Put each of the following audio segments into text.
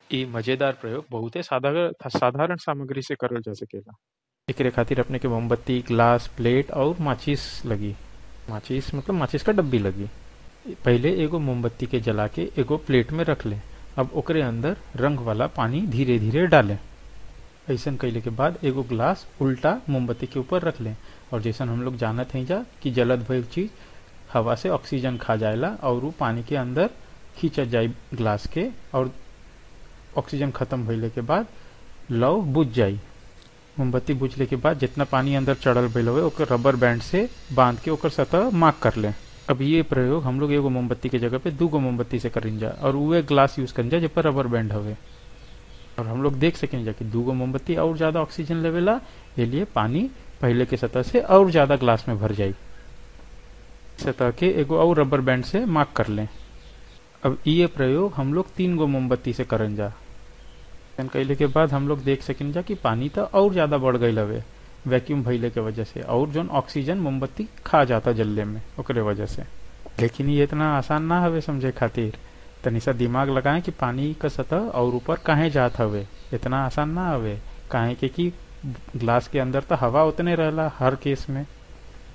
इ मजेदार प्रयोग बहुते साधारण साधारण सामग्री से करल जा सकेला एकरे खातिर अपने के मोमबत्ती ग्लास प्लेट और माचिस लगी माचिस मतलब माचिस का डब्बी लगी पहले एगो मोमबत्ती के जला के एगो प्लेट में रख ले अब ओकरे अंदर रंग वाला पानी धीरे धीरे डालें ऐसा कैले के बाद एगो ग्लास उल्टा मोमबत्ती के ऊपर रख लें और जैसन हम लोग जानत हैं जा कि जलद भइल चीज हवा से ऑक्सीजन खा जाएला और वो पानी के अंदर खींचत जाए ग्लास के और ऑक्सीजन खत्म भइले के बाद लव बुझ जाई मोमबत्ती बुझले के बाद जितना पानी अंदर चढ़ल भइल हुए ओकर रबर बैंड से बांध के ओकर सतह मार्क कर लें अब ये प्रयोग हम लोग एगो मोमबत्ती के जगह पे दूगो मोमबत्ती से करें जा और उहे ग्लास यूज करें जा जे पर रबर बैंड हवे और हम लोग देख सकें जा कि दूगो मोमबत्ती और ज्यादा ऑक्सीजन लेवेला ये लिए पानी पहले के सतह से और ज्यादा ग्लास में भर जाई सतह के एगो और रबर बैंड से मार्क कर लें अब ये प्रयोग हम लोग तीन गो मोमबत्ती से करन जा कैले के बाद हम लोग देख सकें जा कि पानी तो और ज्यादा बढ़ गई हवे वैक्यूम भइले के वजह से और जो ऑक्सीजन मोमबत्ती खा जाता जल्ले में ओकरे वजह से लेकिन ये इतना आसान ना हवे समझे खातिर तनी सा दिमाग लगाएं कि पानी का सतह और ऊपर काहे जात हवे इतना आसान ना हवे काहे के कि ग्लास के अंदर तो हवा उतने रहला हर केस में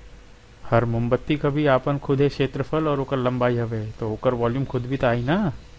हर मोमबत्ती का भी आपन खुदे क्षेत्रफल और ओकर लंबाई हवे तो ओकर वॉल्यूम खुद भी तो आई ना